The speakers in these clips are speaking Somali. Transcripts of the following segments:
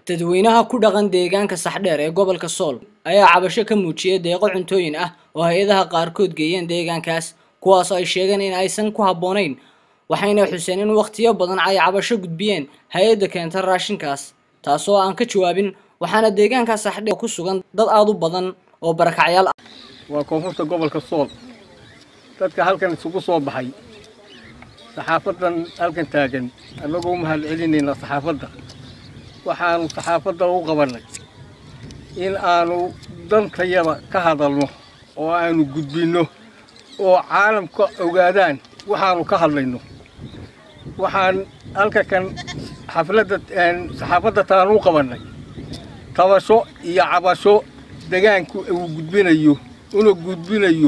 dadweynaha ku dhaqan deegaanka saxdheer ee gobolka sool ayaa cabasho ka muujiyay deeqo cuntooyin ah oo hay-adaha qaarkood geeyeen deegaankaas kuwaas oo ay sheegeen in aysan ku habboonayn waxayna xuseen in wakhtiyo badan ay cabasho gudbiyeen hay-adda keenta raashinkaas taasoo aan ka jawaabin waxaana deegaanka saxdheer ku sugan dad aada u badan oo barakacyaal ah waa koonfurta gobolka sool dadka halkan isugu soo baxay saxaafadan halkan taagan annagoo mahad celinayna saxaafadda waxaanu saxaafadda u qabannay in aanu dantayada ka hadalno oo aanu gudbinno oo caalamka ogaadaan waxaanu ka hadlayno waxaan halka kan xafladda saxaafadda taan u qabannay tabasho iyo cabasho degaanku uu gudbinayo una gudbinayo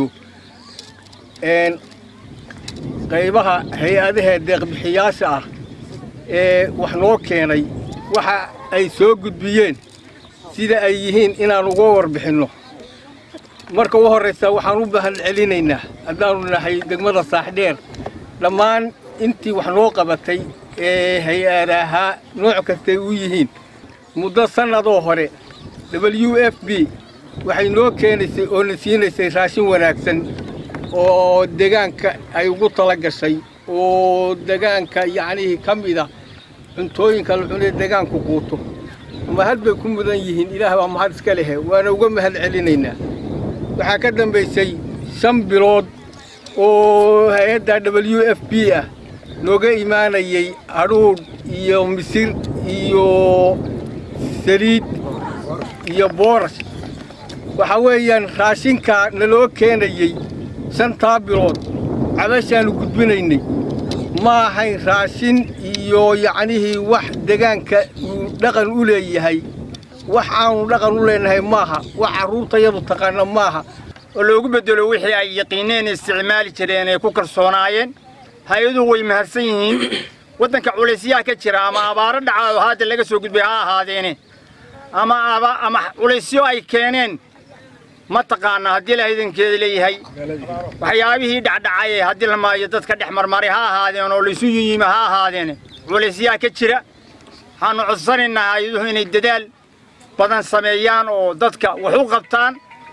qaybaha hay-adaha deeqbixiyaasha ah ee wax noo keenay waxa ay soo gudbiyeen sida ay yihiin inaan uga warbixinno marka u horraysa waxaan u mahad celinaynaa haddaanu nahay degmada saaxdheer dhammaan intii wax noo qabatay ee hay-adahaa nooc kastay u yihiin muddo sannadoo hore w f b waxay noo keenaysay oo na siinaysay raashin wanaagsan oo degaanka ay ugu tala gashay oo degaanka yacnihii ka mida cuntooyinka la cunee degaanku quuto mahad bay ku mudan yihiin ilaah baa mahad iska lehe waana uga mahad celinaynaa waxaa ka dambaysay shan bilood oo hay-adda w f b ah nooga imaanayay hadhuudh iyo misir iyo saliid iyo boorash waxaa weeyaan raashinkaa naloo keenayey shantaa bilood cabashaannu gudbinaynay ma ahayn raashin iyo yacnihii wax degaanka uu dhaqan u leeyahay wax aanu dhaqan u leenahay maaha wax carruurtayadu taqaana maaha oo loogu beddelo wixii ay yaqiineen isticmaali jireen ee ku kalsoonaayeen hay-aduhu way mahadsan yihiin waddanka culaysyaha ka jira ama abaaro dhacaado hadda laga soo gudbay ha ahaadeene ama ama culaysyo ay keeneen ma taqaana haddii la idankeeda leeyahay waxyaabihii dhacdhacay haddii la maayo dadka dhex marmaray ha ahaadeen oo laysu yiyima ha ahaadeen culaysyaha ka jira waxaanu codsanaynaa hay-aduhu inay dadaal badan sameeyaan oo dadka wax u qabtaan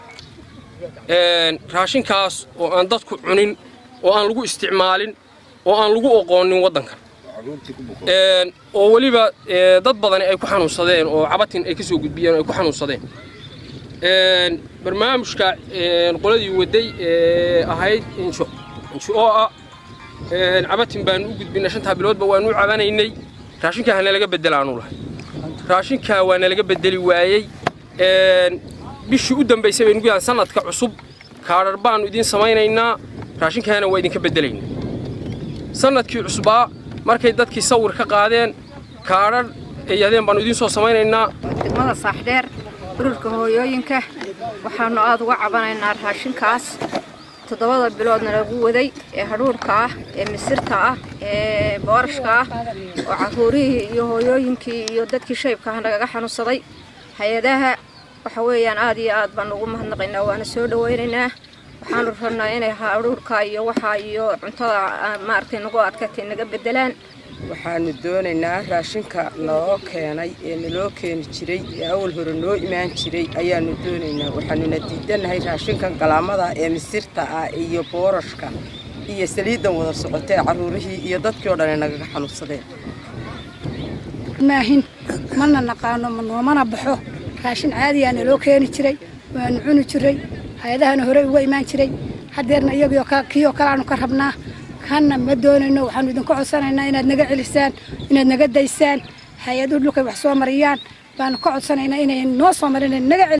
raashinkaas oo aan dadku cunin oo aan lagu isticmaalin oo aan lagu oqoonin waddankan oo weliba dad badani ay ku xanuunsadeen oo cabatin ay ka soo gudbiyeen oo ay ku xanuunsadeen barnaamijka qoladii waday ee ahayd insho insho oo ah cabatin baanu u gudbinay shantaa biloodba waanu u cabanaynay raashinkaa hana laga bedelaanu lahay raashinkaa waana laga bedeli waayey bishii u dambaysay baynu gudahan sanadka cusub kaadhar baanu idiin samaynaynaa raashinkaana waa idinka bedelaynaa sanadkii cusbaa markay dadkii sawir ka qaadeen kaadhar ay yahdeen baanu idiin soo samaynaynaa degmada saaxdheer ururka hooyooyinka waxaannu aada uga cabanaynaa raashinkaas toddobada biloodna lagu waday ee hadhuurhka ah ee misirta ah ee boorashka ah oo carruurihii iyo hooyooyinkii iyo dadkii shaybka ah nagaga xanuunsaday hay-adaha waxa weeyaan aad iyo aad baanu ugu mahadnaqaynaa waana soo dhawaynaynaa waxaanu rabnaa inay hadhuurhka iyo waxaa iyo cuntada maaragtay nagu adkatay naga beddelaan waxaanu doonaynaa raashinka naloo keenay ee naloo keeni jiray ee awal hore noo imaan jiray ayaanu doonaynaa waxaanuna diidannahay raashinkan galaamada ee misirta ah iyo boorashka iyo saliiddan wada socotee carruurihii iyo dadkii o dhan ay nagaga xanuunsadeen maahin mana naqaano noomana baxo raashin caadiyaa naloo keeni jiray waanu cuni jiray hay-adahana horey uga imaan jiray haddeerna iyagio kiioo kale aanu ka rabnaa kanna ma doonayno waxaanu idinku codsanaynaa inaad naga celisaan inaad naga daysaan hay-aduhu dhulkay wax soo mariyaan baanu ka codsanaynaa inay noo soo marin naga